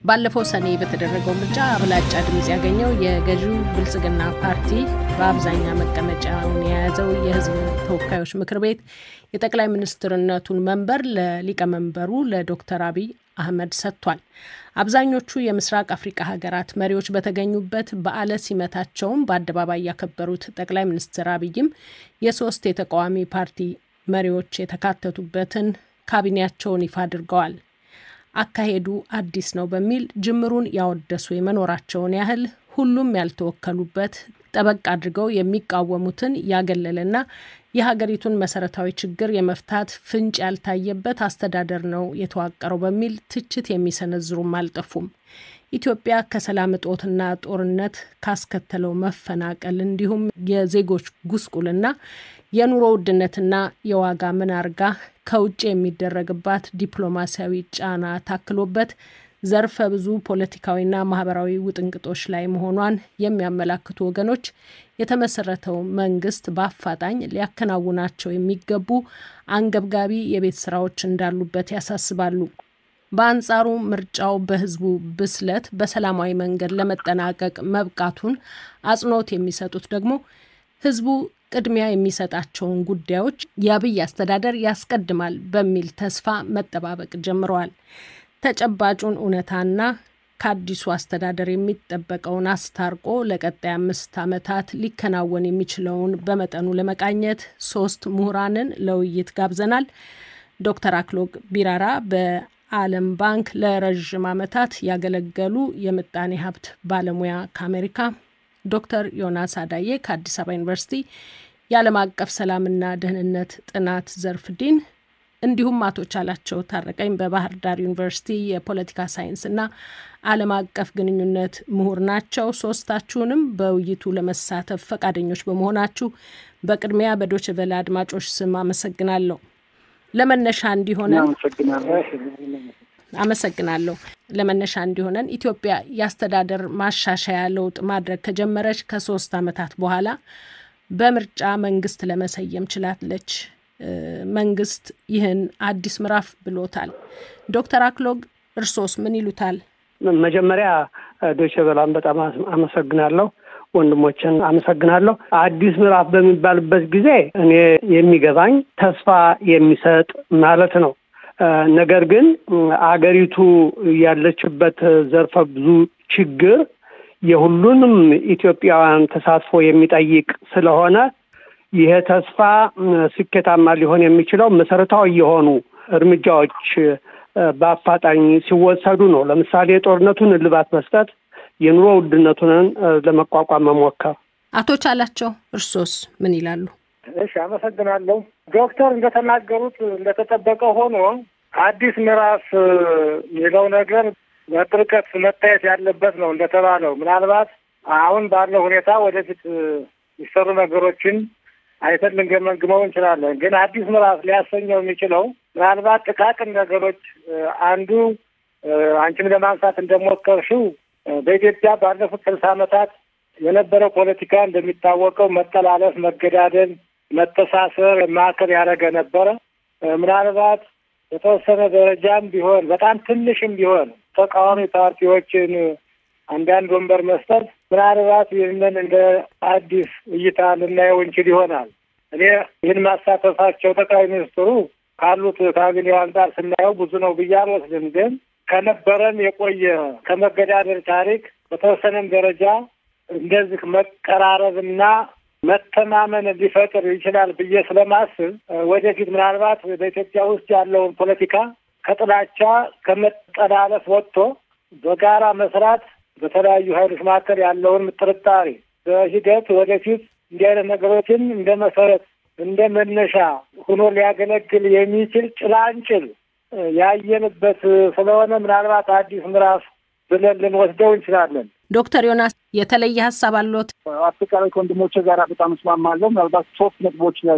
ባለፈው ሰኔ በተደረገው ምርጫ አብላጫ ድምፅ ያገኘው የገዢው ብልጽግና ፓርቲ በአብዛኛው መቀመጫውን የያዘው የሕዝብ ተወካዮች ምክር ቤት የጠቅላይ ሚኒስትርነቱን መንበር ለሊቀመንበሩ ለዶክተር አብይ አህመድ ሰጥቷል። አብዛኞቹ የምስራቅ አፍሪካ ሀገራት መሪዎች በተገኙበት በዓለ ሲመታቸውን በአደባባይ ያከበሩት ጠቅላይ ሚኒስትር አብይም የሶስት የተቃዋሚ ፓርቲ መሪዎች የተካተቱበትን ካቢኔያቸውን ይፋ አድርገዋል። አካሄዱ አዲስ ነው በሚል ጅምሩን ያወደሱ የመኖራቸውን ያህል ሁሉም ያልተወከሉበት ጠበቅ አድርገው የሚቃወሙትን ያገለለና የሀገሪቱን መሰረታዊ ችግር የመፍታት ፍንጭ ያልታየበት አስተዳደር ነው የተዋቀረው በሚል ትችት የሚሰነዝሩም አልጠፉም። ኢትዮጵያ ከሰላም እጦትና ጦርነት ካስከተለው መፈናቀል እንዲሁም የዜጎች ጉስቁልና የኑሮ ውድነትና የዋጋ ምናርጋ ከውጭ የሚደረግባት ዲፕሎማሲያዊ ጫና ታክሎበት ዘርፈ ብዙ ፖለቲካዊና ማህበራዊ ውጥንቅጦች ላይ መሆኗን የሚያመላክቱ ወገኖች የተመሰረተው መንግስት በአፋጣኝ ሊያከናውናቸው የሚገቡ አንገብጋቢ የቤት ስራዎች እንዳሉበት ያሳስባሉ። በአንጻሩ ምርጫው በህዝቡ ብስለት በሰላማዊ መንገድ ለመጠናቀቅ መብቃቱን አጽንኦት የሚሰጡት ደግሞ ህዝቡ ቅድሚያ የሚሰጣቸውን ጉዳዮች የአብይ አስተዳደር ያስቀድማል በሚል ተስፋ መጠባበቅ ጀምረዋል። ተጨባጩን እውነታና ከአዲሱ አስተዳደር የሚጠበቀውን አስታርቆ ለቀጣይ አምስት ዓመታት ሊከናወን የሚችለውን በመጠኑ ለመቃኘት ሶስት ምሁራንን ለውይይት ጋብዘናል። ዶክተር አክሎግ ቢራራ በዓለም ባንክ ለረዥም ዓመታት ያገለገሉ የምጣኔ ሀብት ባለሙያ ከአሜሪካ፣ ዶክተር ዮናስ አዳዬ ከአዲስ አበባ ዩኒቨርሲቲ የዓለም አቀፍ ሰላምና ደህንነት ጥናት ዘርፍ ዲን እንዲሁም አቶ ቻላቸው ታረቀኝ በባህር ዳር ዩኒቨርሲቲ የፖለቲካ ሳይንስና ዓለም አቀፍ ግንኙነት ምሁር ናቸው። ሶስታችሁንም በውይይቱ ለመሳተፍ ፈቃደኞች በመሆናችሁ በቅድሚያ በዶይቼ ቬለ አድማጮች ስም አመሰግናለሁ። ለመነሻ እንዲሆነን አመሰግናለሁ። ለመነሻ እንዲሆነን ኢትዮጵያ የአስተዳደር ማሻሻያ ለውጥ ማድረግ ከጀመረች ከሶስት ዓመታት በኋላ በምርጫ መንግስት ለመሰየም ችላለች። መንግስት ይህን አዲስ ምዕራፍ ብሎታል። ዶክተር አክሎግ እርሶስ ምን ይሉታል? መጀመሪያ ዶይቼ ቬለን በጣም አመሰግናለሁ። ወንድሞችን አመሰግናለሁ። አዲስ ምዕራፍ በሚባልበት ጊዜ እኔ የሚገባኝ ተስፋ የሚሰጥ ማለት ነው። ነገር ግን አገሪቱ ያለችበት ዘርፈ ብዙ ችግር የሁሉንም ኢትዮጵያውያን ተሳትፎ የሚጠይቅ ስለሆነ ይሄ ተስፋ ስኬታማ ሊሆን የሚችለው መሰረታዊ የሆኑ እርምጃዎች በአፋጣኝ ሲወሰዱ ነው። ለምሳሌ የጦርነቱን እልባት መስጠት፣ የኑሮ ውድነቱንን ለመቋቋም መሞከር። አቶ ቻላቸው እርሶስ ምን ይላሉ? እሺ፣ አመሰግናለሁ። ዶክተር እንደተናገሩት እንደተጠበቀ ሆኖ አዲስ ምዕራፍ የሚለው ነገር በጥልቀት መታየት ያለበት ነው። እንደተባለው ምናልባት አሁን ባለው ሁኔታ ወደፊት የሚሰሩ ነገሮችን አይተን ልንገመግመው እንችላለን። ግን አዲስ ምዕራፍ ሊያሰኘው የሚችለው ምናልባት ጥቃቅን ነገሮች አንዱ አንቺም ለማንሳት እንደሞከርሽው በኢትዮጵያ ባለፉት ስልሳ ዓመታት የነበረው ፖለቲካ እንደሚታወቀው መጠላለፍ፣ መገዳደል፣ መተሳሰር ማዕከል ያደረገ ነበረ። ምናልባት በተወሰነ ደረጃም ቢሆን በጣም ትንሽም ቢሆን ተቃዋሚ ፓርቲዎችን አንዳንድ ወንበር መስጠት ምናልባት ይህንን እንደ አዲስ እይታ ልናየው እንችል ይሆናል። እኔ ይህን ማሳተፋቸው ጠቅላይ ሚኒስትሩ ካሉት ካቢኔው አንጻር ስናየው ብዙ ነው ብዬ አልወስድም። ግን ከነበረን የቆየ ከመገዳደር ታሪክ በተወሰነም ደረጃ እንደዚህ መቀራረብና መተማመን ሊፈጥር ይችላል ብዬ ስለማስብ ወደፊት ምናልባት በኢትዮጵያ ውስጥ ያለውን ፖለቲካ ከጥላቻ ከመጠላለፍ ወጥቶ በጋራ መስራት በተለያዩ ኃይሎች መካከል ያለውን ጥርጣሬ በሂደት ወደፊት እንዲህ አይነት ነገሮችን እንደ መሰረት እንደ መነሻ ሆኖ ሊያገለግል የሚችል ጭላንጭል ያየንበት ስለሆነ ምናልባት አዲስ ምዕራፍ ብለን ልንወስደው እንችላለን። ዶክተር ዮናስ የተለየ ሀሳብ አለዎት? አጠቃላይ ከወንድሞቼ ጋር በጣም እስማማለሁ። ምናልባት ሶስት ነጥቦች ላይ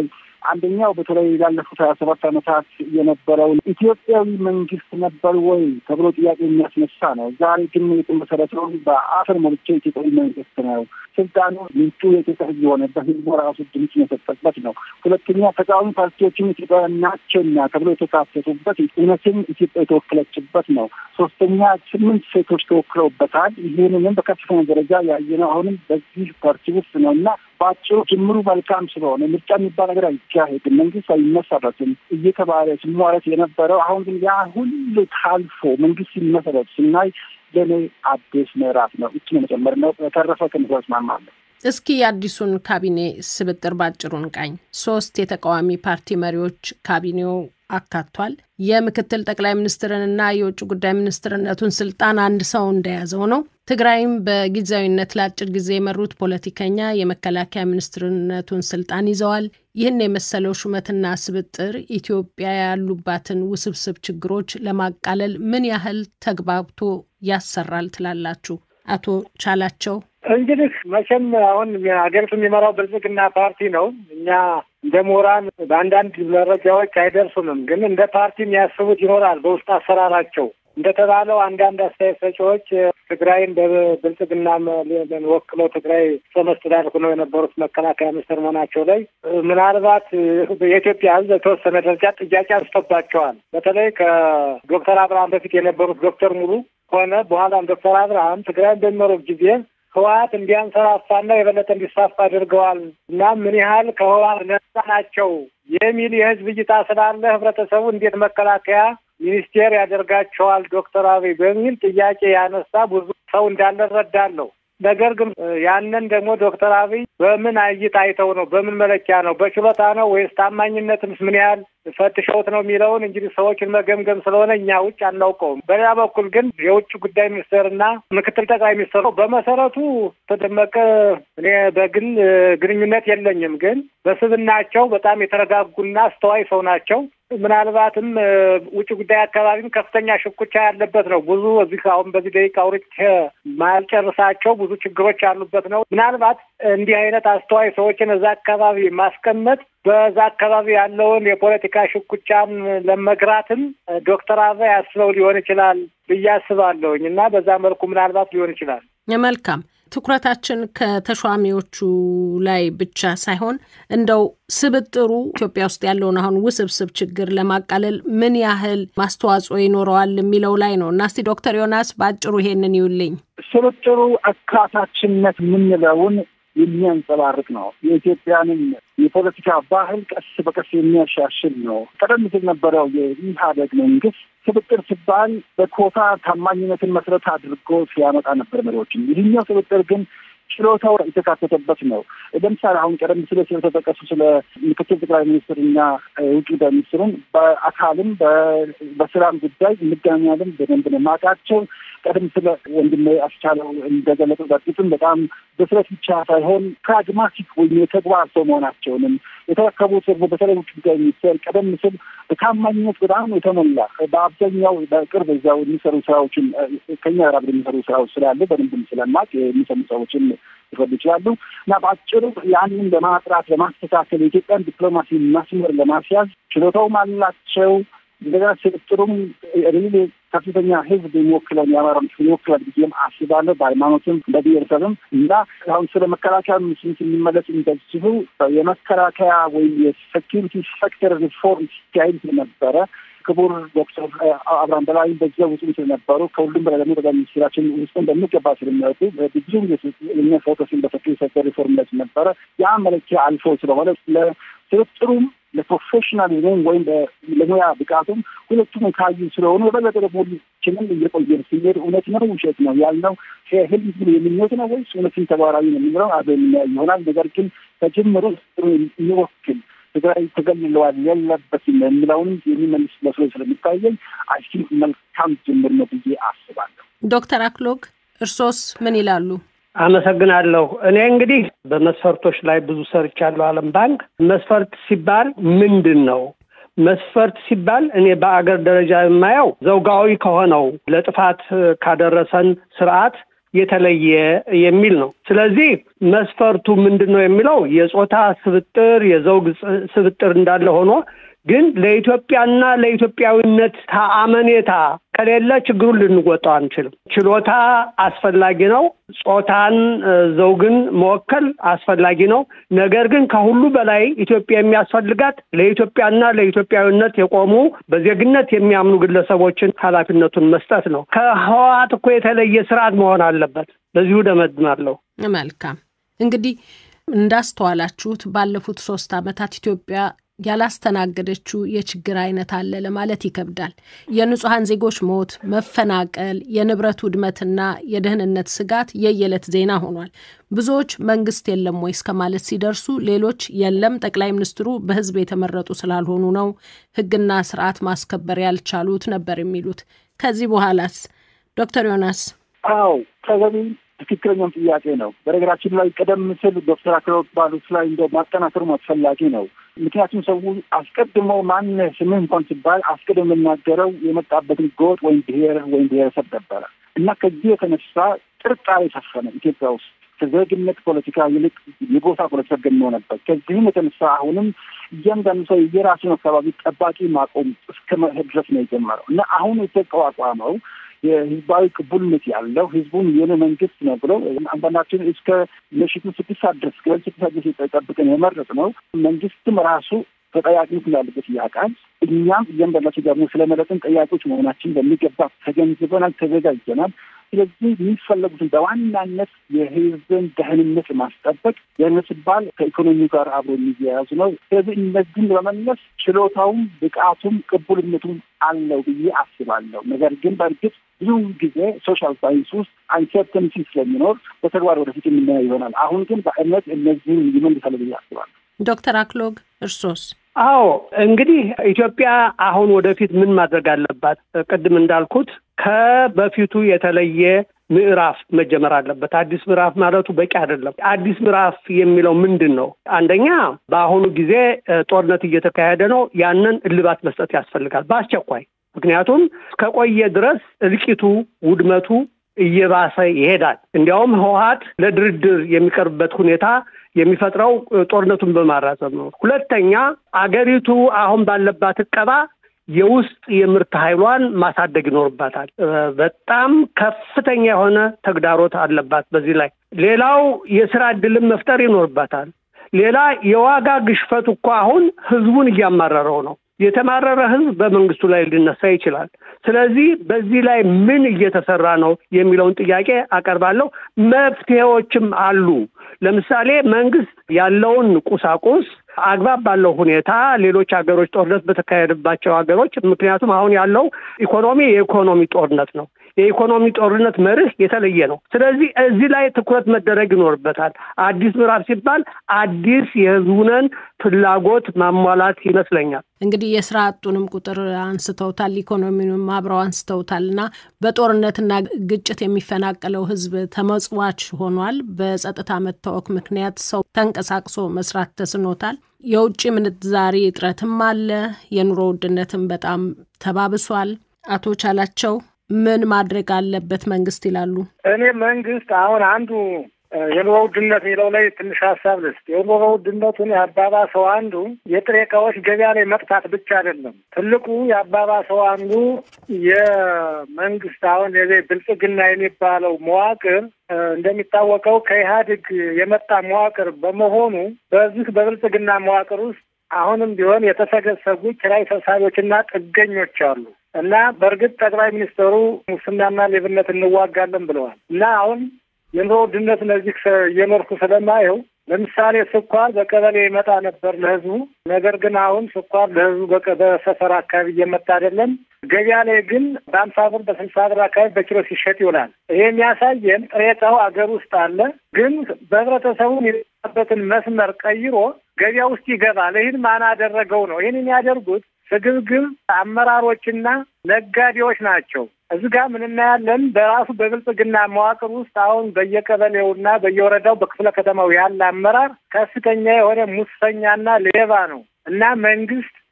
አንደኛው በተለይ ላለፉት ሀያ ሰባት ዓመታት የነበረውን ኢትዮጵያዊ መንግስት ነበር ወይ ተብሎ ጥያቄ የሚያስነሳ ነው። ዛሬ ግን የተመሰረተውን በአፈር ሞልቼ ኢትዮጵያዊ መንግስት ነው። ስልጣኑ ምንጩ የኢትዮጵያ ሕዝብ የሆነበት ሕዝቡ ራሱ ድምፅ የሰጠበት ነው። ሁለተኛ ተቃዋሚ ፓርቲዎችም ኢትዮጵያውያን ናቸውና ተብሎ የተካተቱበት እውነትም ኢትዮጵያ የተወከለችበት ነው። ሶስተኛ ስምንት ሴቶች ተወክለውበታል። ይህንንም በከፍተኛ ደረጃ ያየነው አሁንም በዚህ ፓርቲ ውስጥ ነው እና በአጭሩ ጅምሩ መልካም ስለሆነ ምርጫ የሚባል ነገር አይካሄድም፣ መንግስት አይመሰረትም እየተባለ ሲሟረት የነበረው አሁን ግን ያ ሁሉ ታልፎ መንግስት ሲመሰረት ስናይ ለእኔ አዲስ ምዕራፍ ነው። እች መጨመር ነው። በተረፈ ከንዛ እስማማለሁ። እስኪ የአዲሱን ካቢኔ ስብጥር ባጭሩን ቃኝ። ሶስት የተቃዋሚ ፓርቲ መሪዎች ካቢኔው አካቷል። የምክትል ጠቅላይ ሚኒስትርንና የውጭ ጉዳይ ሚኒስትርነቱን ስልጣን አንድ ሰው እንደያዘው ነው። ትግራይም በጊዜያዊነት ለአጭር ጊዜ የመሩት ፖለቲከኛ የመከላከያ ሚኒስትርነቱን ስልጣን ይዘዋል። ይህን የመሰለው ሹመትና ስብጥር ኢትዮጵያ ያሉባትን ውስብስብ ችግሮች ለማቃለል ምን ያህል ተግባብቶ ያሰራል ትላላችሁ? አቶ ቻላቸው እንግዲህ መቼም አሁን ሀገሪቱ የሚመራው ብልጽግና ፓርቲ ነው። እኛ እንደ ምሁራን በአንዳንድ መረጃዎች አይደርሱንም፣ ግን እንደ ፓርቲ የሚያስቡት ይኖራል በውስጥ አሰራራቸው። እንደተባለው አንዳንድ አስተያየት ሰጪዎች ትግራይን በብልጽግና ወክለው ትግራይ ርዕሰ መስተዳድር ሆነው የነበሩት መከላከያ ሚኒስትር መሆናቸው ላይ ምናልባት የኢትዮጵያ ሕዝብ የተወሰነ ደረጃ ጥያቄ አንስቶባቸዋል። በተለይ ከዶክተር አብርሃም በፊት የነበሩት ዶክተር ሙሉ ሆነ በኋላም ዶክተር አብርሃም ትግራይን በሚመሩት ጊዜ ህወሓት እንዲያንሰራፋና የበለጠ እንዲስፋፋ አድርገዋል እና ምን ያህል ከህወሓት ነጻ ናቸው የሚል የህዝብ እይታ ስላለ ህብረተሰቡ እንዴት መከላከያ ሚኒስቴር ያደርጋቸዋል ዶክተር አብይ በሚል ጥያቄ ያነሳ ብዙ ሰው እንዳለ እረዳለሁ። ነገር ግን ያንን ደግሞ ዶክተር አብይ በምን እይታ አይተው ነው? በምን መለኪያ ነው? በችሎታ ነው ወይስ ታማኝነትንስ ምን ያህል ፈትሸውት ነው የሚለውን እንግዲህ ሰዎችን መገምገም ስለሆነ እኛ ውጭ አናውቀውም። በሌላ በኩል ግን የውጭ ጉዳይ ሚኒስትርና ምክትል ጠቅላይ ሚኒስትሩ በመሰረቱ ተደመቀ እኔ በግል ግንኙነት የለኝም፣ ግን በስብናቸው በጣም የተረጋጉና አስተዋይ ሰው ናቸው። ምናልባትም ውጭ ጉዳይ አካባቢም ከፍተኛ ሽኩቻ ያለበት ነው። ብዙ እዚህ አሁን በዚህ ደቂቃ አውርቼ ማልጨርሳቸው ብዙ ችግሮች ያሉበት ነው። ምናልባት እንዲህ አይነት አስተዋይ ሰዎችን እዛ አካባቢ ማስቀመጥ በዛ አካባቢ ያለውን የፖለቲካ ሽኩቻን ለመግራትም ዶክተር አብይ አስበው ሊሆን ይችላል ብዬ አስባለሁኝ እና በዛ መልኩ ምናልባት ሊሆን ይችላል። መልካም ትኩረታችን ከተሿሚዎቹ ላይ ብቻ ሳይሆን እንደው ስብጥሩ ኢትዮጵያ ውስጥ ያለውን አሁን ውስብስብ ችግር ለማቃለል ምን ያህል ማስተዋጽኦ ይኖረዋል የሚለው ላይ ነው እና እስቲ ዶክተር ዮናስ በአጭሩ ይሄንን ይውልኝ። ስብጥሩ አካታችነት የምንለውን የሚያንጸባርቅ ነው። የኢትዮጵያንም የፖለቲካ ባህል ቀስ በቀስ የሚያሻሽል ነው። ቀደም ሲል ነበረው የኢህአዴግ መንግስት ስብጥር ሲባል በኮታ ታማኝነትን መሰረት አድርጎ ሲያመጣ ነበር መሪዎችን። ይህኛው ስብጥር ግን ችሎታው የተካተተበት ነው። ለምሳሌ አሁን ቀደም ሲል ስለተጠቀሱ ስለ ምክትል ጠቅላይ ሚኒስትርና ውጭ ጉዳይ ሚኒስትሩን በአካልም በስራም ጉዳይ እንገናኛለን። በደንብ ነው የማውቃቸው። ቀደም ስለ ወንድሜ አስቻለው እንደገለጹ በፊትም በጣም በስረት ብቻ ሳይሆን ፕራግማቲክ ወይም የተግባር ሰው መሆናቸውንም የተረከቡት ደግሞ በተለይ ውጭ ጉዳይ ሚኒስቴር ቀደም ሲል በታማኝነት በጣም የተሞላ በአብዛኛው በቅርብ እዚያው የሚሰሩ ስራዎችን ከኛ ጋር የሚሰሩ ስራዎች ስላሉ በደንብም ስለማቅ የሚሰሙ ሰዎችን ሊፈዱ ይችላሉ እና በአጭሩ ያንን ለማጥራት ለማስተካከል የኢትዮጵያን ዲፕሎማሲ መስመር ለማስያዝ ችሎታውም አላቸው። እንደገና ስብጥሩም ሪሊ ከፍተኛ ህዝብ የሚወክለን የአማራ ምስል ይወክላል ብዬም አስባለሁ። በሃይማኖትም በብሔረሰብም እና አሁን ስለ መከላከያ ምስል ስንመለስ እንደዚሁ የመከላከያ ወይም የሴኪሪቲ ሴክተር ሪፎርም ሲካሄድ ነበረ። ክቡር ዶክተር አብርሃም በላይ በዚያ ውስጥ ስለነበሩ ከሁሉም በላይ ደግሞ ጠቅላይ ሚኒስትራችን ውስጥ እንደሚገባ ስለሚያወጡ ብዙ እኛ ፎከስን በሴኪሪቲ ሴክተር ሪፎርም ላይ ነበረ። ያ መለኪያ አልፎ ስለሆነ ለስብጥሩም ለፕሮፌሽናሊዝም ወይም ለሙያ ብቃቱም ሁለቱም ካዩ ስለሆኑ የበለጠ ደግሞ ሁላችንም እየቆየን ስንሄድ እውነት ነው ውሸት ነው ያልነው ህልም የሚኞት ነው ወይስ እውነትን ተግባራዊ ነው የሚለው አብረን ይሆናል። ነገር ግን ከጅምሩ የሚወክል ትግራይ ተገልለዋል የለበትም የሚለውን የሚመልስ መስሎ ስለሚታየኝ አይ ቲንክ መልካም ጅምር ነው ብዬ አስባለሁ። ዶክተር አክሎግ እርሶስ ምን ይላሉ? አመሰግናለሁ። እኔ እንግዲህ በመስፈርቶች ላይ ብዙ ሰርቻለሁ። ዓለም ባንክ መስፈርት ሲባል ምንድን ነው? መስፈርት ሲባል እኔ በአገር ደረጃ የማየው ዘውጋዊ ከሆነው ለጥፋት ካደረሰን ስርዓት የተለየ የሚል ነው። ስለዚህ መስፈርቱ ምንድን ነው የሚለው የጾታ ስብጥር፣ የዘውግ ስብጥር እንዳለ ሆኖ ግን ለኢትዮጵያና ለኢትዮጵያዊነት አመኔታ ከሌለ ችግሩን ልንወጣው አንችልም። ችሎታ አስፈላጊ ነው። ጾታን፣ ዘውግን መወከል አስፈላጊ ነው። ነገር ግን ከሁሉ በላይ ኢትዮጵያ የሚያስፈልጋት ለኢትዮጵያና ለኢትዮጵያዊነት የቆሙ በዜግነት የሚያምኑ ግለሰቦችን ኃላፊነቱን መስጠት ነው። ከህወሓት እኮ የተለየ ስርዓት መሆን አለበት። በዚሁ ደመድማለሁ። መልካም እንግዲህ እንዳስተዋላችሁት ባለፉት ሶስት ዓመታት ኢትዮጵያ ያላስተናገደችው የችግር አይነት አለ ለማለት ይከብዳል። የንጹሐን ዜጎች ሞት፣ መፈናቀል፣ የንብረት ውድመትና የደህንነት ስጋት የየዕለት ዜና ሆኗል። ብዙዎች መንግስት የለም ወይ እስከ ማለት ሲደርሱ፣ ሌሎች የለም ጠቅላይ ሚኒስትሩ በህዝብ የተመረጡ ስላልሆኑ ነው ህግና ስርዓት ማስከበር ያልቻሉት ነበር የሚሉት። ከዚህ በኋላስ ዶክተር ዮናስ? አዎ ተገቢ ትክክለኛም ጥያቄ ነው። በነገራችን ላይ ቀደም ሲል ዶክተር አክሎግ ባሉት ላይ እንደ ማጠናከሩም አስፈላጊ ነው። ምክንያቱም ሰው አስቀድሞ ማን ስምህ እንኳን ሲባል አስቀድሞ የምናገረው የመጣበትን ጎጥ ወይም ብሔር ወይም ብሔረሰብ ነበረ እና ከዚህ የተነሳ ጥርጣሬ ሰፈነ ኢትዮጵያ ውስጥ ከዜግነት ፖለቲካ ይልቅ የጎሳ ፖለቲካ ገኖ ነበር። ከዚህም የተነሳ አሁንም እያንዳንዱ ሰው የራሱን አካባቢ ጠባቂ ማቆም እስከ መሄድ ድረስ ነው የጀመረው እና አሁን የተቋቋመው የህዝባዊ ቅቡልነት ያለው ህዝቡን የኔ መንግስት ነው ብለው አንዳንዳችን እስከ ምሽቱ ስድስት ሰዓት ድረስ ከ ስድስት ሰዓት ድረስ ጠብቀን የመረጥ ነው። መንግስትም ራሱ ተጠያቂነት እንዳለበት ያውቃል። እኛም እያንዳንዳችን ደግሞ ስለመለጥን ጠያቂዎች መሆናችን በሚገባ ተገንዝበናል፣ ተዘጋጅተናል። ስለዚህ የሚፈለጉትን በዋናነት የህዝብን ደህንነት ማስጠበቅ ደህንነት ሲባል ከኢኮኖሚ ጋር አብሮ የሚያያዙ ነው። ስለዚህ እነዚህን በመመለስ ችሎታውም ብቃቱም ቅቡልነቱም አለው ብዬ አስባለሁ። ነገር ግን በእርግጥ ብዙ ጊዜ ሶሻል ሳይንስ ውስጥ አንሰርተኒቲ ስለሚኖር በተግባር ወደፊት የምናየው ይሆናል። አሁን ግን በእምነት እነዚህን ይመልሳል ብዬ አስባለሁ። ዶክተር አክሎግ እርሶስ? አዎ እንግዲህ ኢትዮጵያ አሁን ወደፊት ምን ማድረግ አለባት? ቅድም እንዳልኩት ከበፊቱ የተለየ ምዕራፍ መጀመር አለበት። አዲስ ምዕራፍ ማለቱ በቂ አይደለም። አዲስ ምዕራፍ የሚለው ምንድን ነው? አንደኛ በአሁኑ ጊዜ ጦርነት እየተካሄደ ነው። ያንን እልባት መስጠት ያስፈልጋል በአስቸኳይ ምክንያቱም ከቆየ ድረስ እልቂቱ፣ ውድመቱ እየባሰ ይሄዳል። እንዲያውም ህወሓት ለድርድር የሚቀርብበት ሁኔታ የሚፈጥረው ጦርነቱን በማራዘም ነው። ሁለተኛ አገሪቱ አሁን ባለባት እቀባ የውስጥ የምርት ኃይሏን ማሳደግ ይኖርባታል። በጣም ከፍተኛ የሆነ ተግዳሮት አለባት በዚህ ላይ። ሌላው የስራ ዕድልን መፍጠር ይኖርባታል። ሌላ የዋጋ ግሽፈቱ እኮ አሁን ህዝቡን እያማረረው ነው። የተማረረ ህዝብ በመንግስቱ ላይ ሊነሳ ይችላል። ስለዚህ በዚህ ላይ ምን እየተሰራ ነው የሚለውን ጥያቄ አቀርባለሁ። መፍትሄዎችም አሉ። ለምሳሌ መንግስት ያለውን ቁሳቁስ አግባብ ባለው ሁኔታ ሌሎች ሀገሮች ጦርነት በተካሄደባቸው ሀገሮች ምክንያቱም አሁን ያለው ኢኮኖሚ የኢኮኖሚ ጦርነት ነው። የኢኮኖሚ ጦርነት መርህ የተለየ ነው። ስለዚህ እዚህ ላይ ትኩረት መደረግ ይኖርበታል። አዲስ ምዕራፍ ሲባል አዲስ የህዝቡንን ፍላጎት ማሟላት ይመስለኛል። እንግዲህ የስራ አጡንም ቁጥር አንስተውታል፣ ኢኮኖሚንም አብረው አንስተውታል እና በጦርነትና ግጭት የሚፈናቀለው ህዝብ ተመጽዋች ሆኗል። በጸጥታ መታወክ ምክንያት ሰው ተንቀሳቅሶ መስራት ተስኖታል። የውጭ ምንዛሪ እጥረትም አለ። የኑሮ ውድነትም በጣም ተባብሷል። አቶ ቻላቸው ምን ማድረግ አለበት መንግስት ይላሉ? እኔ መንግስት አሁን አንዱ የኑሮ ውድነት የሚለው ላይ ትንሽ ሀሳብ ልስጥ። የኑሮ ውድነቱን የአባባሰው አንዱ የጥሬ እቃዎች ገበያ ላይ መጥፋት ብቻ አይደለም። ትልቁ የአባባሰው አንዱ የመንግስት አሁን የዚህ ብልጽግና የሚባለው መዋቅር እንደሚታወቀው ከኢህአዴግ የመጣ መዋቅር በመሆኑ በዚህ በብልጽግና መዋቅር ውስጥ አሁንም ቢሆን የተሰገሰጉ ኪራይ ሰብሳቢዎችና ጥገኞች አሉ እና በእርግጥ ጠቅላይ ሚኒስትሩ ሙስናና ሌብነት እንዋጋለን ብለዋል እና አሁን የኑሮ ውድነት እነዚህ እየኖርኩ ስለማየው ለምሳሌ ስኳር በቀበሌ ይመጣ ነበር ለህዝቡ። ነገር ግን አሁን ስኳር ለህዝቡ በሰፈር አካባቢ እየመጣ አይደለም። ገበያ ላይ ግን በአምሳ ብር በስልሳ ብር አካባቢ በኪሎ ሲሸጥ ይውላል። ይሄ የሚያሳየን ጥሬ ዕቃው አገር ውስጥ አለ፣ ግን በህብረተሰቡ የሚበትን መስመር ቀይሮ ገበያ ውስጥ ይገባል። ይህን ማን አደረገው ነው? ይህን የሚያደርጉት ስግብግብ አመራሮችና ነጋዴዎች ናቸው። እዚህ ጋር ምን እናያለን? በራሱ በብልጽግና መዋቅር ውስጥ አሁን በየቀበሌውና በየወረዳው በክፍለ ከተማው ያለ አመራር ከፍተኛ የሆነ ሙሰኛና ሌባ ነው እና መንግስት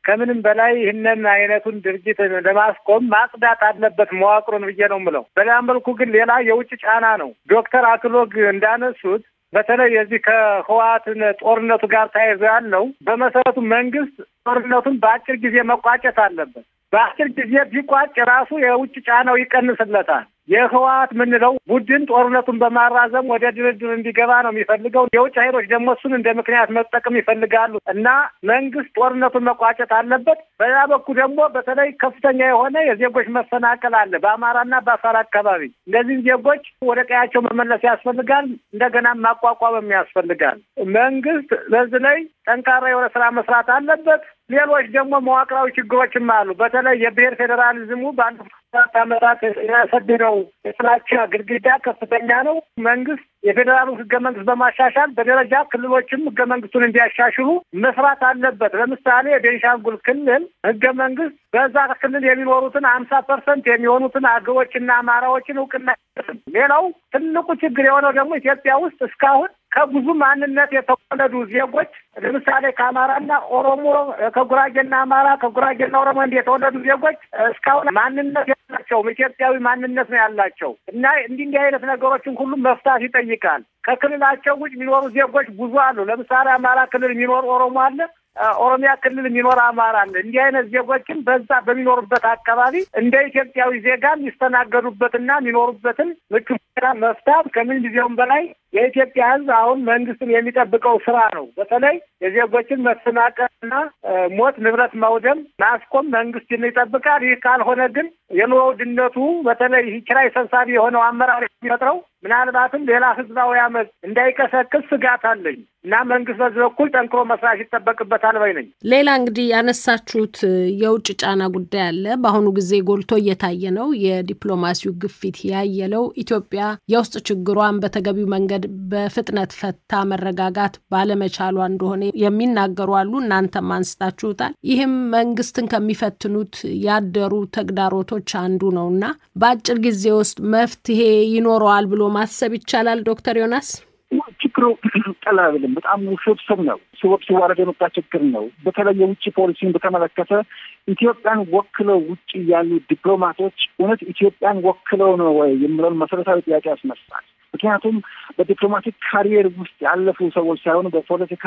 ከምንም በላይ ይህንን አይነቱን ድርጅት ለማስቆም ማጽዳት አለበት መዋቅሩን ብዬ ነው የምለው። በሌላ መልኩ ግን ሌላ የውጭ ጫና ነው። ዶክተር አክሎግ እንዳነሱት በተለይ የዚህ ከህወሓትን ጦርነቱ ጋር ተያይዞ ያለው በመሰረቱ መንግስት ጦርነቱን በአጭር ጊዜ መቋጨት አለበት። በአጭር ጊዜ ቢቋጭ ራሱ የውጭ ጫናው ይቀንስለታል። የህወሓት የምንለው ቡድን ጦርነቱን በማራዘም ወደ ድርድር እንዲገባ ነው የሚፈልገው። የውጭ ኃይሎች ደግሞ እሱን እንደ ምክንያት መጠቀም ይፈልጋሉ እና መንግስት ጦርነቱን መቋጨት አለበት። በሌላ በኩል ደግሞ በተለይ ከፍተኛ የሆነ የዜጎች መፈናቀል አለ በአማራና በአፋር አካባቢ። እነዚህን ዜጎች ወደ ቀያቸው መመለስ ያስፈልጋል። እንደገና ማቋቋምም ያስፈልጋል። መንግስት በዚህ ላይ ጠንካራ የሆነ ስራ መስራት አለበት። ሌሎች ደግሞ መዋቅራዊ ችግሮችም አሉ። በተለይ የብሔር ፌዴራሊዝሙ ባለፉት አራት ዓመታት ያሰደደው የጥላቻ ግድግዳ ከፍተኛ ነው። መንግስት የፌዴራሉ ህገ መንግስት በማሻሻል በደረጃ ክልሎችም ህገ መንግስቱን እንዲያሻሽሉ መስራት አለበት። ለምሳሌ የቤንሻንጉል ክልል ህገ መንግስት በዛ ክልል የሚኖሩትን ሀምሳ ፐርሰንት የሚሆኑትን አገዎችና አማራዎችን እውቅና ሌላው ትልቁ ችግር የሆነው ደግሞ ኢትዮጵያ ውስጥ እስካሁን ከብዙ ማንነት የተወለዱ ዜጎች ለምሳሌ ከአማራና ኦሮሞ፣ ከጉራጌና አማራ፣ ከጉራጌና ኦሮሞ እንዲህ የተወለዱ ዜጎች እስካሁን ማንነት ያላቸውም ኢትዮጵያዊ ማንነት ነው ያላቸው እና እንዲህ እንዲህ አይነት ነገሮችን ሁሉ መፍታት ይጠይቃል። ከክልላቸው ውጭ የሚኖሩ ዜጎች ብዙ አሉ። ለምሳሌ አማራ ክልል የሚኖር ኦሮሞ አለ። ኦሮሚያ ክልል የሚኖር አማራ አለ። እንዲህ አይነት ዜጎችን በዛ በሚኖሩበት አካባቢ እንደ ኢትዮጵያዊ ዜጋ የሚስተናገዱበትና የሚኖሩበትን ምቹ ሁኔታ መፍታት ከምን ጊዜውም በላይ የኢትዮጵያ ሕዝብ አሁን መንግስትን የሚጠብቀው ስራ ነው። በተለይ የዜጎችን መፈናቀልና ሞት፣ ንብረት መውደም ማስቆም መንግስትን ይጠብቃል። ይህ ካልሆነ ግን የኑሮ ውድነቱ በተለይ ኪራይ ሰብሳቢ የሆነው አመራር የሚፈጥረው ምናልባትም ሌላ ህዝባዊ አመፅ እንዳይቀሰቅስ ስጋት አለኝ እና መንግስት በዚህ በኩል ጠንክሮ መስራት ይጠበቅበታል ባይ ነኝ። ሌላ እንግዲህ ያነሳችሁት የውጭ ጫና ጉዳይ አለ። በአሁኑ ጊዜ ጎልቶ እየታየ ነው። የዲፕሎማሲው ግፊት ያየለው ኢትዮጵያ የውስጥ ችግሯን በተገቢው መንገድ በፍጥነት ፈታ መረጋጋት ባለመቻሏ እንደሆነ የሚናገሩ አሉ። እናንተም አንስታችሁታል። ይህም መንግስትን ከሚፈትኑት ያደሩ ተግዳሮቶች አንዱ ነው እና በአጭር ጊዜ ውስጥ መፍትሄ ይኖረዋል ብሎ ማሰብ ይቻላል? ዶክተር ዮናስ ችግሩ ቀላል አይደለም። በጣም ውስብስብ ነው። ሲወቅ ሲዋረድ የመጣ ችግር ነው። በተለይ የውጭ ፖሊሲን በተመለከተ ኢትዮጵያን ወክለው ውጭ ያሉ ዲፕሎማቶች እውነት ኢትዮጵያን ወክለው ነው ወይ የሚለውን መሰረታዊ ጥያቄ ያስነሳል። ምክንያቱም በዲፕሎማቲክ ካሪየር ውስጥ ያለፉ ሰዎች ሳይሆኑ በፖለቲካ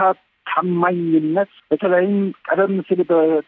ታማኝነት በተለይም ቀደም ሲል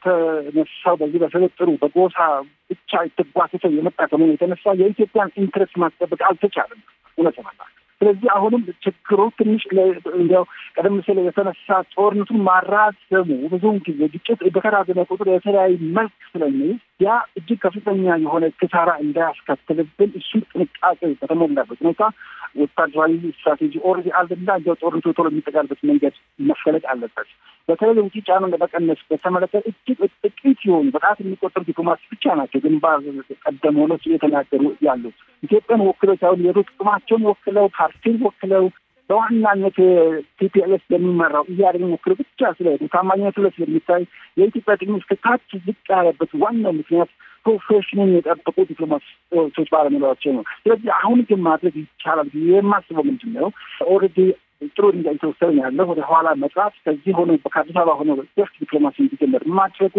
በተነሳው በዚህ በስብጥሩ በጎሳ ብቻ የተጓትተው የመጣ ከመሆኑ የተነሳ የኢትዮጵያን ኢንትረስት ማስጠበቅ አልተቻለም እውነት ለመናገር። ስለዚህ አሁንም ችግሩ ትንሽ እንዲያው ቀደም ሲል የተነሳ ጦርነቱን ማራዘሙ ብዙውን ጊዜ ግጭት በተራዘመ ቁጥር የተለያዩ መልክ ስለሚይዝ ያ እጅግ ከፍተኛ የሆነ ክሳራ እንዳያስከትልብን እሱን ጥንቃቄ በተሞላበት ሁኔታ ወታደራዊ ስትራቴጂ ኦልሬዲ አለና እንዲያው ጦርነቱ ቶሎ የሚጠቃልበት መንገድ መፈለግ አለበት። በተለይ ውጭ ጫናን ለመቀነስ በተመለከተ እጅግ ጥቂት የሆኑ በጣት የሚቆጠሩ ዲፕሎማት ብቻ ናቸው ግንባር ቀደም ሆነው የተናገሩ ያሉት ኢትዮጵያን ወክለው ሳይሆን የሮ ጥቅማቸውን ወክለው ፓርቲን ወክለው በዋናነት ቲፒኤልኤስ በሚመራው ኢህአዴግን ወክለው ብቻ ስለሄዱ ታማኝነቱ ላይ ስለሚታይ የኢትዮጵያ ጥቅም እስከ ታች ዝቅ ያለበት ዋናው ምክንያት ፕሮፌሽንን የጠበቁ ዲፕሎማቶች ባለመኖራቸው ነው። ስለዚህ አሁን ግን ማድረግ ይቻላል ብዬ የማስበው ምንድን ነው ኦልሬዲ ጥሩ ድንጋይ የተወሰነ ያለ ወደ ኋላ መጥራት ከዚህ ሆኖ ከአዲስ አበባ ሆኖ ደርስ ዲፕሎማሲ እንዲጀመር ማድረጉ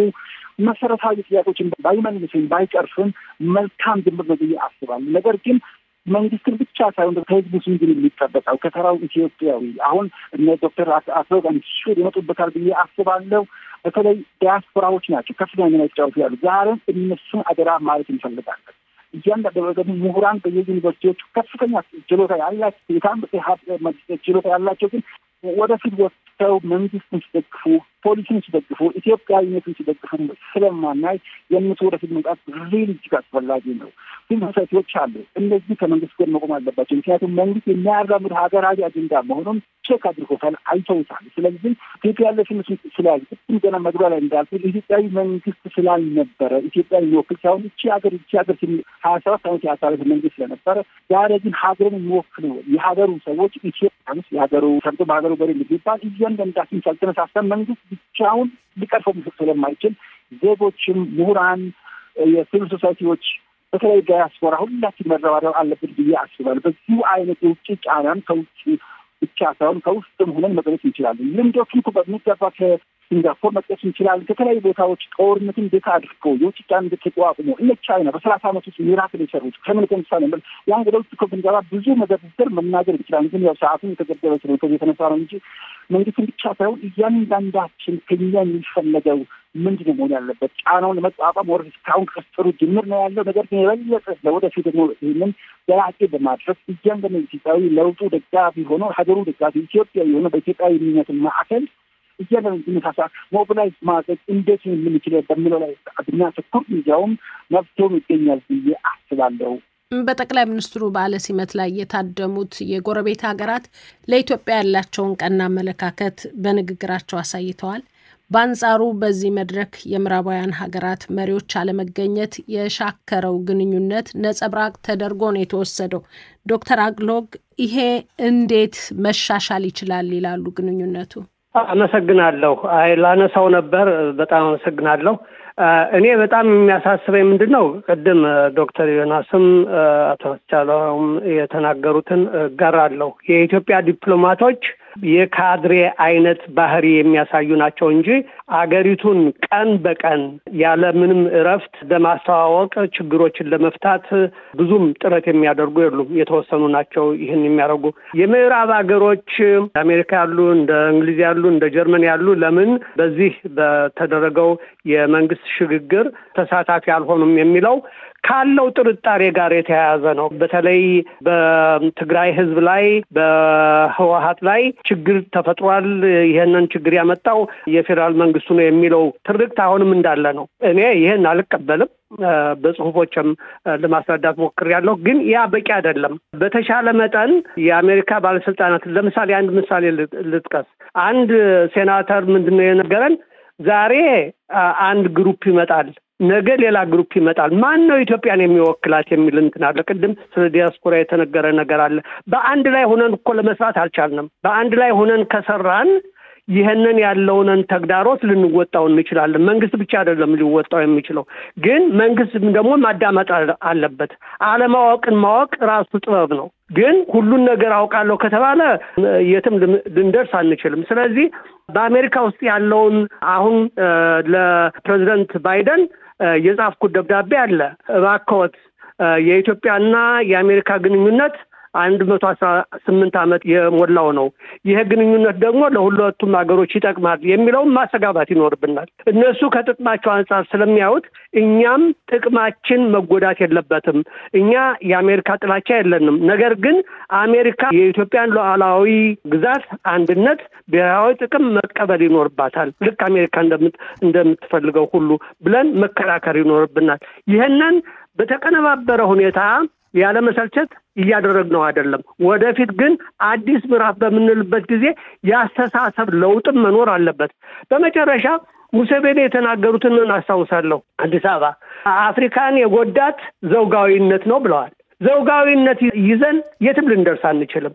መሰረታዊ ጥያቄዎችን ባይመልስም ባይጨርስም መልካም ጅምር ነው ብዬ አስባለሁ። ነገር ግን መንግስትን ብቻ ሳይሆን ከህዝቡ ስንግን የሚጠበቀው ከተራው ኢትዮጵያዊ አሁን እነ ዶክተር አክሎግ አንሹር ይመጡበታል ብዬ አስባለሁ። በተለይ ዲያስፖራዎች ናቸው ከፍተኛ ሚና የተጫወቱ ያሉ ዛሬም እነሱን አደራ ማለት እንፈልጋለን። እያንዳንዱ ደግሞ ምሁራን በየዩኒቨርሲቲዎቹ ከፍተኛ ችሎታ ያላቸው የታመቀ ችሎታ ያላቸው ግን ወደፊት ወጥተው መንግስትን ሲደግፉ፣ ፖሊሲን ሲደግፉ፣ ኢትዮጵያዊነትን ሲደግፉ ስለማናይ የእነሱ ወደፊት መምጣት ሪል እጅግ አስፈላጊ ነው። ግን ሶሳይቲዎች አሉ። እነዚህ ከመንግስት ጎን መቆም አለባቸው። ምክንያቱም መንግስት የሚያራምድ ሀገራዊ አጀንዳ መሆኑን ቼክ አድርጎታል፣ አይተውታል። ስለዚህ ኢትዮጵያ ያለ ስምስ ስላል ቅድም ገና መግቢያ ላይ እንዳልኩ ኢትዮጵያዊ መንግስት ስላልነበረ ኢትዮጵያ የሚወክል ሳይሆን እቺ ሀገር እቺ ሀገር ሀያ ሰባት ዓመት ያሳለፈ መንግስት ስለነበረ ዛሬ ግን ሀገርን የሚወክሉ የሀገሩ ሰዎች ኢትዮጵያንስ የሀገሩ ሰርቶ በሀገሩ በሬ የሚባል እያንዳንዳችን ሳልተነሳሰን መንግስት ብቻውን ሊቀርፈው ምስል ስለማይችል ዜጎችም ምሁራን የሲቪል ሶሳይቲዎች በተለይ ዳያስፖራ ሁላችን መረባረብ አለብን ብዬ አስባለሁ። በዚሁ አይነት የውጭ ጫናን ከውጭ ብቻ ሳይሆን ከውስጥም ሆነን መቀነስ እንችላለን። ልምዶቹን በሚገባ ሲንጋፖር መጥቀስ እንችላለን። ከተለያዩ ቦታዎች ጦርነትን እንዴት አድርገው የውጭ ጫን እንዴት ተቋቁሞ እነ ቻይና በሰላሳ ዓመት ውስጥ ሚራክል የሰሩት ከምን የተነሳ ነው? ያን ወደ ውስጥ እኮ ብንገባ ብዙ መዘርዘር መናገር እንችላለን። ግን ያው ሰዓቱን የተገደበ ስለ ከዚህ የተነሳ ነው እንጂ መንግስትን ብቻ ሳይሆን እያንዳንዳችን ከኛ የሚፈለገው ምንድን ነው መሆን ያለበት? ጫናውን ለመቋቋም ወር እስካሁን ከስጥሩ ጅምር ነው ያለው። ነገር ግን የበለጠ ለወደፊት ደግሞ ይህንን ዘላቂ በማድረግ እያንዳንዱ ኢትዮጵያዊ ለውጡ ደጋፊ ሆኖ ሀገሩ ደጋፊ ኢትዮጵያ የሆነ በኢትዮጵያዊነት ማዕከል እያንዳንዱ ተመሳሳ ሞቢላይዝ ማድረግ እንዴት የምንችል በሚለው ላይ ብናተኩር እንዲያውም መፍትሄውም ይገኛል ብዬ አስባለሁ። በጠቅላይ ሚኒስትሩ በዓለ ሲመት ላይ የታደሙት የጎረቤት ሀገራት ለኢትዮጵያ ያላቸውን ቀና አመለካከት በንግግራቸው አሳይተዋል። በአንጻሩ በዚህ መድረክ የምዕራባውያን ሀገራት መሪዎች አለመገኘት የሻከረው ግንኙነት ነጸብራቅ ተደርጎ ነው የተወሰደው። ዶክተር አግሎግ ይሄ እንዴት መሻሻል ይችላል ይላሉ? ግንኙነቱ አመሰግናለሁ። አይ ላነሳው ነበር። በጣም አመሰግናለሁ። እኔ በጣም የሚያሳስበኝ ምንድን ነው ቅድም ዶክተር ዮናስም አቶ አስቻለውም የተናገሩትን እጋራለሁ። የኢትዮጵያ ዲፕሎማቶች የካድሬ አይነት ባህሪ የሚያሳዩ ናቸው እንጂ አገሪቱን ቀን በቀን ያለ ምንም እረፍት ለማስተዋወቅ ችግሮችን ለመፍታት ብዙም ጥረት የሚያደርጉ የሉም። የተወሰኑ ናቸው ይህን የሚያደርጉ። የምዕራብ ሀገሮች አሜሪካ ያሉ፣ እንደ እንግሊዝ ያሉ፣ እንደ ጀርመን ያሉ ለምን በዚህ በተደረገው የመንግስት ሽግግር ተሳታፊ አልሆኑም የሚለው ካለው ጥርጣሬ ጋር የተያያዘ ነው። በተለይ በትግራይ ሕዝብ ላይ በህወሀት ላይ ችግር ተፈጥሯል። ይህንን ችግር ያመጣው የፌዴራል መንግስቱ ነው የሚለው ትርክት አሁንም እንዳለ ነው። እኔ ይህን አልቀበልም። በጽሁፎችም ለማስረዳት ሞክሬያለሁ። ግን ያ በቂ አይደለም። በተሻለ መጠን የአሜሪካ ባለስልጣናት ለምሳሌ አንድ ምሳሌ ልጥቀስ። አንድ ሴናተር ምንድን ነው የነገረን? ዛሬ አንድ ግሩፕ ይመጣል ነገ ሌላ ግሩፕ ይመጣል። ማን ነው ኢትዮጵያን የሚወክላት የሚል እንትን አለ። ቅድም ስለ ዲያስፖራ የተነገረ ነገር አለ። በአንድ ላይ ሆነን እኮ ለመስራት አልቻልንም። በአንድ ላይ ሆነን ከሰራን ይህንን ያለውንን ተግዳሮት ልንወጣው እንችላለን። መንግስት ብቻ አይደለም ሊወጣው የሚችለው፣ ግን መንግስት ደግሞ ማዳመጥ አለበት። አለማወቅን ማወቅ ራሱ ጥበብ ነው። ግን ሁሉን ነገር አውቃለሁ ከተባለ የትም ልንደርስ አንችልም። ስለዚህ በአሜሪካ ውስጥ ያለውን አሁን ለፕሬዚደንት ባይደን የጻፍኩት ደብዳቤ አለ። እባክዎት የኢትዮጵያና የአሜሪካ ግንኙነት አንድ መቶ አስራ ስምንት ዓመት የሞላው ነው። ይህ ግንኙነት ደግሞ ለሁለቱም ሀገሮች ይጠቅማል የሚለውም ማስተጋባት ይኖርብናል። እነሱ ከጥቅማቸው አንጻር ስለሚያዩት እኛም ጥቅማችን መጎዳት የለበትም። እኛ የአሜሪካ ጥላቻ የለንም። ነገር ግን አሜሪካ የኢትዮጵያን ሉዓላዊ ግዛት አንድነት፣ ብሔራዊ ጥቅም መቀበል ይኖርባታል ልክ አሜሪካ እንደምትፈልገው ሁሉ ብለን መከራከር ይኖርብናል። ይህንን በተቀነባበረ ሁኔታ ያለመሰልቸት እያደረግነው አይደለም። ወደፊት ግን አዲስ ምዕራፍ በምንልበት ጊዜ የአስተሳሰብ ለውጥም መኖር አለበት። በመጨረሻ ሙሴቬኒ የተናገሩትን አስታውሳለሁ። አዲስ አበባ አፍሪካን የጎዳት ዘውጋዊነት ነው ብለዋል። ዘውጋዊነት ይዘን የትም ልንደርስ አንችልም።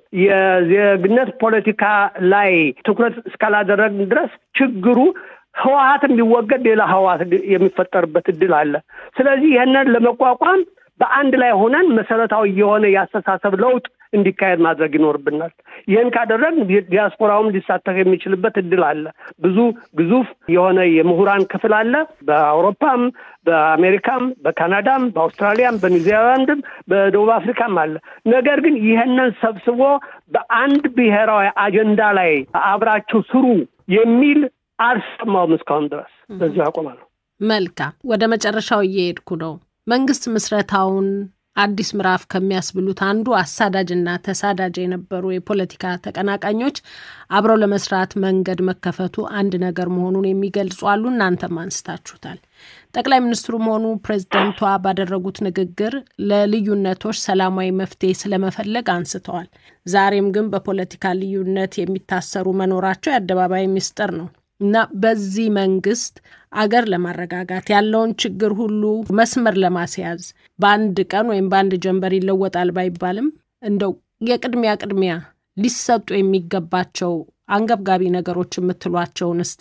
የዜግነት ፖለቲካ ላይ ትኩረት እስካላደረግን ድረስ ችግሩ ህወሀት የሚወገድ ሌላ ህወሀት የሚፈጠርበት እድል አለ። ስለዚህ ይህንን ለመቋቋም በአንድ ላይ ሆነን መሰረታዊ የሆነ የአስተሳሰብ ለውጥ እንዲካሄድ ማድረግ ይኖርብናል። ይህን ካደረግን ዲያስፖራውም ሊሳተፍ የሚችልበት እድል አለ። ብዙ ግዙፍ የሆነ የምሁራን ክፍል አለ። በአውሮፓም፣ በአሜሪካም፣ በካናዳም፣ በአውስትራሊያም፣ በኒውዚላንድም፣ በደቡብ አፍሪካም አለ። ነገር ግን ይህንን ሰብስቦ በአንድ ብሔራዊ አጀንዳ ላይ አብራችሁ ስሩ የሚል አልሰማውም እስካሁን ድረስ። በዚሁ አቆማለሁ። መልካም፣ ወደ መጨረሻው እየሄድኩ ነው። መንግስት ምስረታውን አዲስ ምዕራፍ ከሚያስብሉት አንዱ አሳዳጅና ተሳዳጅ የነበሩ የፖለቲካ ተቀናቃኞች አብረው ለመስራት መንገድ መከፈቱ አንድ ነገር መሆኑን የሚገልጹ አሉ። እናንተም አንስታችሁታል። ጠቅላይ ሚኒስትሩም ሆኑ ፕሬዚደንቷ ባደረጉት ንግግር ለልዩነቶች ሰላማዊ መፍትሄ ስለመፈለግ አንስተዋል። ዛሬም ግን በፖለቲካ ልዩነት የሚታሰሩ መኖራቸው የአደባባይ ምስጢር ነው እና በዚህ መንግስት አገር ለማረጋጋት ያለውን ችግር ሁሉ መስመር ለማስያዝ በአንድ ቀን ወይም በአንድ ጀንበር ይለወጣል ባይባልም እንደው የቅድሚያ ቅድሚያ ሊሰጡ የሚገባቸው አንገብጋቢ ነገሮች የምትሏቸውን እስቲ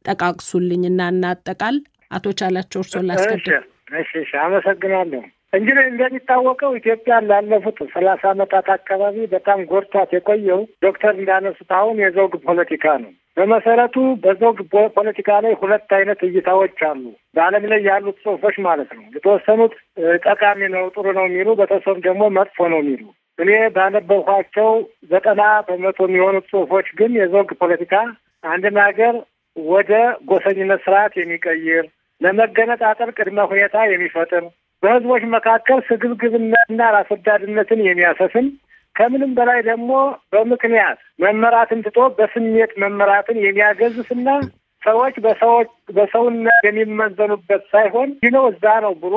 ጠቃቅሱልኝ እና እናጠቃል። አቶ ቻላቸው እርሶን ላስቀድም። እሺ፣ እሺ፣ አመሰግናለሁ። እንግዲህ እንደሚታወቀው ኢትዮጵያን ላለፉት ሰላሳ ዓመታት አካባቢ በጣም ጎድቷት የቆየው ዶክተር እንዳነሱት አሁን የዘውግ ፖለቲካ ነው። በመሰረቱ በዘውግ ፖለቲካ ላይ ሁለት አይነት እይታዎች አሉ። በዓለም ላይ ያሉት ጽሁፎች ማለት ነው። የተወሰኑት ጠቃሚ ነው፣ ጥሩ ነው የሚሉ፣ በተወሰኑ ደግሞ መጥፎ ነው የሚሉ። እኔ ባነበብኳቸው ዘጠና በመቶ የሚሆኑት ጽሁፎች ግን የዘውግ ፖለቲካ አንድን ሀገር ወደ ጎሰኝነት ስርዓት የሚቀይር ለመገነጣጠል ቅድመ ሁኔታ የሚፈጥር በህዝቦች መካከል ስግብግብነትና ራስ ወዳድነትን የሚያሰፍን ከምንም በላይ ደግሞ በምክንያት መመራትን ትቶ በስሜት መመራትን የሚያገዝፍና ሰዎች በሰዎች በሰውነት የሚመዘኑበት ሳይሆን ይህ ነው እዛ ነው ብሎ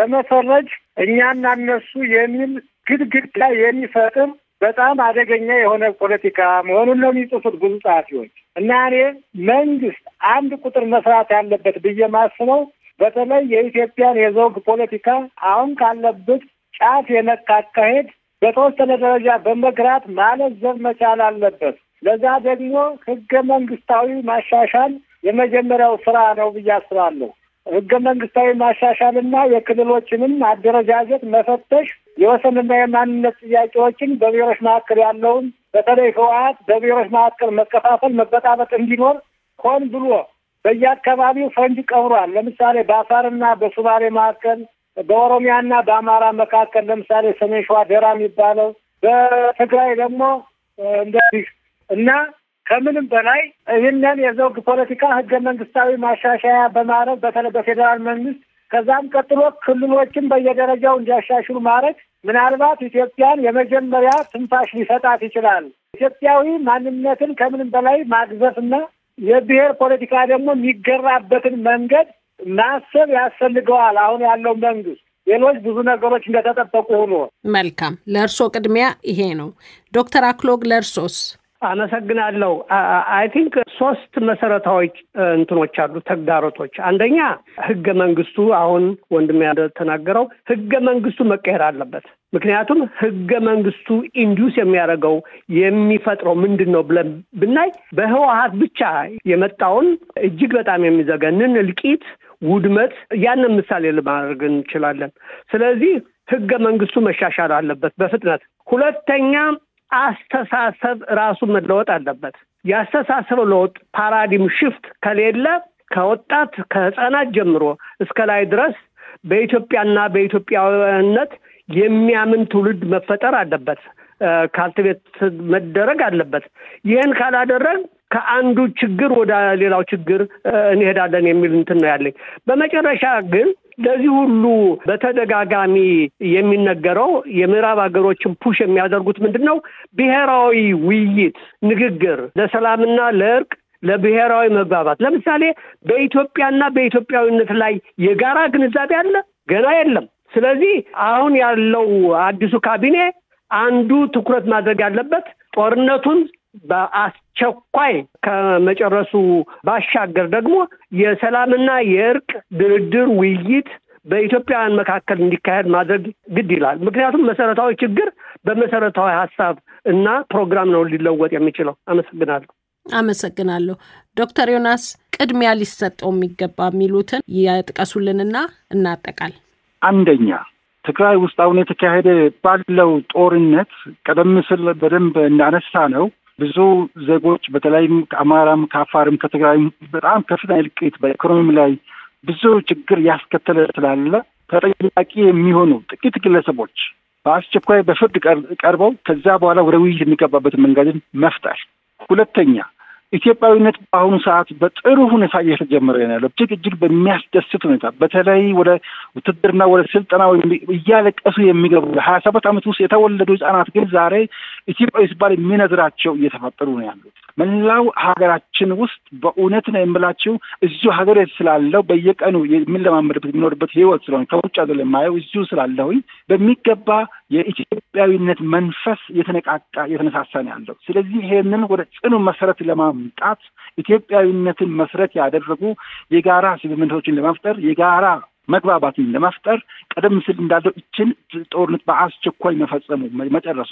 በመፈረጅ እኛና እነሱ የሚል ግድግዳ የሚፈጥር በጣም አደገኛ የሆነ ፖለቲካ መሆኑን ነው የሚጽፉት ብዙ ጸሐፊዎች። እና እኔ መንግስት አንድ ቁጥር መስራት ያለበት ብዬ ማስበው በተለይ የኢትዮጵያን የዘውግ ፖለቲካ አሁን ካለበት ጫፍ የነካ አካሄድ በተወሰነ ደረጃ በመግራት ማለዘብ መቻል አለበት። ለዛ ደግሞ ህገ መንግስታዊ ማሻሻል የመጀመሪያው ስራ ነው ብዬ አስባለሁ። ህገ መንግስታዊ ማሻሻልና የክልሎችንም አደረጃጀት መፈተሽ፣ የወሰንና የማንነት ጥያቄዎችን በብሔሮች መካከል ያለውን በተለይ ህወሓት በብሔሮች መካከል መከፋፈል፣ መበጣበጥ እንዲኖር ሆን ብሎ በየአካባቢው ፈንጅ ቀብሯል። ለምሳሌ በአፋርና በሱማሌ መካከል በኦሮሚያና በአማራ መካከል ለምሳሌ ሰሜን ሸዋ ደራ የሚባለው በትግራይ ደግሞ እንደዚህ እና ከምንም በላይ ይህንን የዘውግ ፖለቲካ ህገ መንግስታዊ ማሻሻያ በማድረግ በተለይ በፌዴራል መንግስት ከዛም ቀጥሎ ክልሎችን በየደረጃው እንዲያሻሽሉ ማድረግ ምናልባት ኢትዮጵያን የመጀመሪያ ትንፋሽ ሊሰጣት ይችላል። ኢትዮጵያዊ ማንነትን ከምንም በላይ ማግዘፍና የብሔር ፖለቲካ ደግሞ የሚገራበትን መንገድ ማሰብ ያስፈልገዋል። አሁን ያለው መንግስት ሌሎች ብዙ ነገሮች እንደተጠበቁ ሆኖ መልካም። ለእርሶ ቅድሚያ ይሄ ነው። ዶክተር አክሎግ ለእርሶስ? አመሰግናለሁ። አይ ቲንክ ሶስት መሰረታዊ እንትኖች አሉ ተግዳሮቶች። አንደኛ ህገ መንግስቱ አሁን ወንድሜ እንደተናገረው ህገ መንግስቱ መቀየር አለበት። ምክንያቱም ህገ መንግስቱ ኢንዱስ የሚያደርገው የሚፈጥረው ምንድን ነው ብለን ብናይ በህወሀት ብቻ የመጣውን እጅግ በጣም የሚዘገንን እልቂት፣ ውድመት ያንን ምሳሌ ለማድረግ እንችላለን። ስለዚህ ህገ መንግስቱ መሻሻል አለበት በፍጥነት። ሁለተኛ አስተሳሰብ ራሱ መለወጥ አለበት። የአስተሳሰብ ለውጥ ፓራዲም ሽፍት ከሌለ ከወጣት ከህፃናት ጀምሮ እስከ ላይ ድረስ በኢትዮጵያና በኢትዮጵያዊነት የሚያምን ትውልድ መፈጠር አለበት። ካልትቤት መደረግ አለበት። ይህን ካላደረግ ከአንዱ ችግር ወደ ሌላው ችግር እንሄዳለን የሚል እንትን ነው ያለኝ። በመጨረሻ ግን ለዚህ ሁሉ በተደጋጋሚ የሚነገረው የምዕራብ ሀገሮችን ፑሽ የሚያደርጉት ምንድን ነው? ብሔራዊ ውይይት፣ ንግግር ለሰላምና ለእርቅ ለብሔራዊ መግባባት። ለምሳሌ በኢትዮጵያና በኢትዮጵያዊነት ላይ የጋራ ግንዛቤ አለ? ገና የለም። ስለዚህ አሁን ያለው አዲሱ ካቢኔ አንዱ ትኩረት ማድረግ ያለበት ጦርነቱን በአስቸኳይ ከመጨረሱ ባሻገር ደግሞ የሰላምና የእርቅ ድርድር ውይይት በኢትዮጵያውያን መካከል እንዲካሄድ ማድረግ ግድ ይላል። ምክንያቱም መሰረታዊ ችግር በመሰረታዊ ሀሳብ እና ፕሮግራም ነው ሊለወጥ የሚችለው። አመሰግናለሁ። አመሰግናለሁ። ዶክተር ዮናስ ቅድሚያ ሊሰጠው የሚገባ የሚሉትን ያጥቀሱልንና እናጠቃል። አንደኛ ትግራይ ውስጥ አሁን የተካሄደ ባለው ጦርነት ቀደም ሲል በደንብ እንዳነሳ ነው ብዙ ዜጎች በተለይም ከአማራም ከአፋርም ከትግራይም በጣም ከፍተኛ እልቂት በኢኮኖሚ ላይ ብዙ ችግር ያስከተለ ስላለ ተጠያቂ የሚሆኑ ጥቂት ግለሰቦች በአስቸኳይ በፍርድ ቀርበው ከዛ በኋላ ወደ ውይይት የሚገባበትን መንገድን መፍጠር። ሁለተኛ ኢትዮጵያዊነት በአሁኑ ሰዓት በጥሩ ሁኔታ እየተጀመረ ነው ያለው። እጅግ እጅግ በሚያስደስት ሁኔታ በተለይ ወደ ውትድርና ወደ ስልጠና እያለቀሱ የሚገቡ ሀያ ሰባት ዓመት ውስጥ የተወለዱ ህጻናት ግን ዛሬ ኢትዮጵያዊ ሲባል የሚነዝራቸው እየተፈጠሩ ነው ያሉት። መላው ሀገራችን ውስጥ በእውነት ነው የምላችው እዚሁ ሀገር ስላለው በየቀኑ የሚለማመድበት የሚኖርበት ህይወት ስለሆነ ከውጭ ሀገር የማየው እዚሁ ስላለሁኝ በሚገባ የኢትዮጵያዊነት መንፈስ የተነቃቃ የተነሳሳ ነው ያለው። ስለዚህ ይሄንን ወደ ጽኑ መሰረት ለማምጣት ኢትዮጵያዊነትን መሰረት ያደረጉ የጋራ ስምምነቶችን ለመፍጠር የጋራ መግባባትን ለመፍጠር ቀደም ሲል እንዳለው ይችን ጦርነት በአስቸኳይ መፈጸሙ መጨረሱ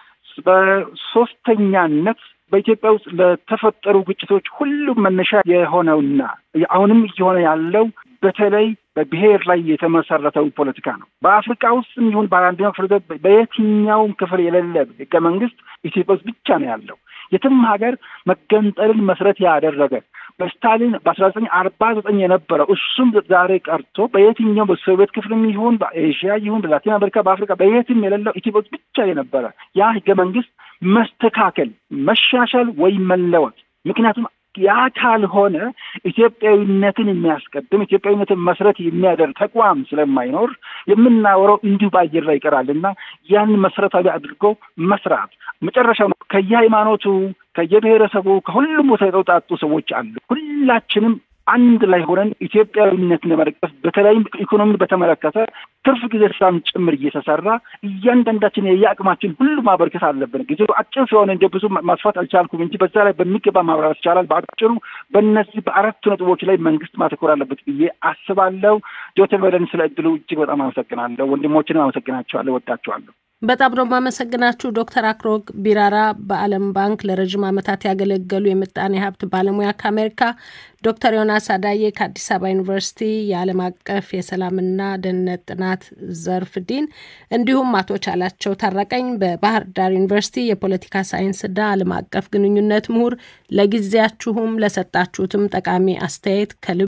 በሶስተኛነት በኢትዮጵያ ውስጥ ለተፈጠሩ ግጭቶች ሁሉም መነሻ የሆነውና አሁንም እየሆነ ያለው በተለይ በብሔር ላይ የተመሰረተው ፖለቲካ ነው። በአፍሪካ ውስጥም ይሁን በአንደኛው ክፍለ ዘመን በየትኛውም ክፍል የሌለ ህገ መንግስት ኢትዮጵያ ውስጥ ብቻ ነው ያለው። የትም ሀገር መገንጠልን መሰረት ያደረገ በስታሊን በአስራ ዘጠኝ አርባ ዘጠኝ የነበረው እሱም ዛሬ ቀርቶ በየትኛው በሶቪየት ክፍልም ይሁን በኤዥያ ይሁን በላቲን አሜሪካ በአፍሪካ በየትም የሌለው ኢትዮጵያ ውስጥ ብቻ የነበረ ያ ህገ መንግስት መስተካከል፣ መሻሻል ወይም መለወጥ ምክንያቱም ያ ካልሆነ ኢትዮጵያዊነትን የሚያስቀድም ኢትዮጵያዊነትን መሰረት የሚያደርግ ተቋም ስለማይኖር የምናወራው እንዲሁ በአየር ላይ ይቀራል እና ያንን መሰረታዊ አድርጎ መስራት መጨረሻው ከየሃይማኖቱ ከየብሔረሰቡ ከሁሉም ቦታ የተውጣጡ ሰዎች አሉ። ሁላችንም አንድ ላይ ሆነን ኢትዮጵያዊነትን ለመደገፍ በተለይም ኢኮኖሚን በተመለከተ ትርፍ ጊዜ ስራም ጭምር እየተሰራ እያንዳንዳችን የየአቅማችን ሁሉ ማበርከት አለብን። ጊዜው አጭር ስለሆነ እንደ ብዙ ማስፋት አልቻልኩም እንጂ በዛ ላይ በሚገባ ማብራራት ይቻላል። በአጭሩ በእነዚህ በአራቱ ነጥቦች ላይ መንግስት ማተኮር አለበት ብዬ አስባለሁ። ዶክተር በደን ስለ እድሉ እጅግ በጣም አመሰግናለሁ። ወንድሞችንም አመሰግናቸዋለሁ፣ ወዳቸዋለሁ። በጣም ነው የማመሰግናችሁ ዶክተር አክሎግ ቢራራ በዓለም ባንክ ለረዥም ዓመታት ያገለገሉ የምጣኔ ሀብት ባለሙያ ከአሜሪካ፣ ዶክተር ዮናስ አዳዬ ከአዲስ አበባ ዩኒቨርሲቲ የዓለም አቀፍ የሰላምና ደህንነት ጥናት ዘርፍ ዲን፣ እንዲሁም አቶ ቻላቸው ታረቀኝ በባህር ዳር ዩኒቨርሲቲ የፖለቲካ ሳይንስና ዓለም አቀፍ ግንኙነት ምሁር፣ ለጊዜያችሁም ለሰጣችሁትም ጠቃሚ አስተያየት ከልብ